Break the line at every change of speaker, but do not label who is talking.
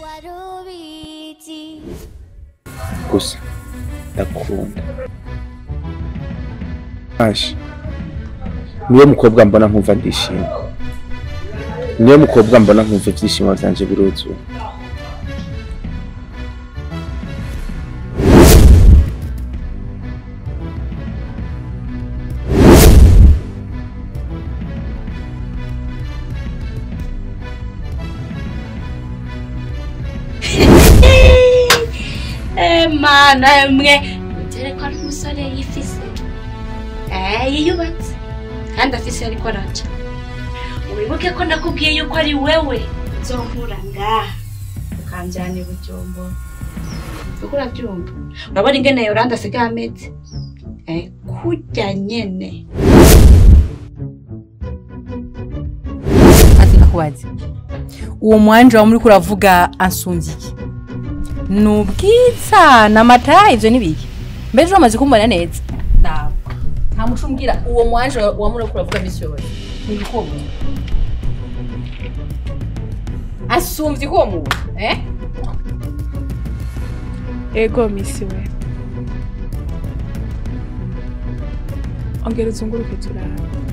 warubizi
gusa ndakunda aje niyo mukobwa mbona nkumva ndishimye niyo mukobwa mbona nkumva ibyishimo byanje biruzuye
mana mwe mutere ko ari umusore yifise eh yiyubatse kandi afise ariko araca wibuke ko nakubwiye yuko ari wewe nzonkura ngaha ukanjyana i bujombo uko urabyumva urabona ingene yoranda asigaye ameze eh kurya nyene
ati nakubaze uwo mwanje wa muri kuravuga ansumbye iki ni ubwiza ni amata ivyo nibiki mbese uramaze kumbona neza ntabwo nta muco umbwira uwo mwanje wa muri kuravuga misi yose ni ibikomo asumbye uwo muntu eh
ego misi we ongera uzunguruke turaba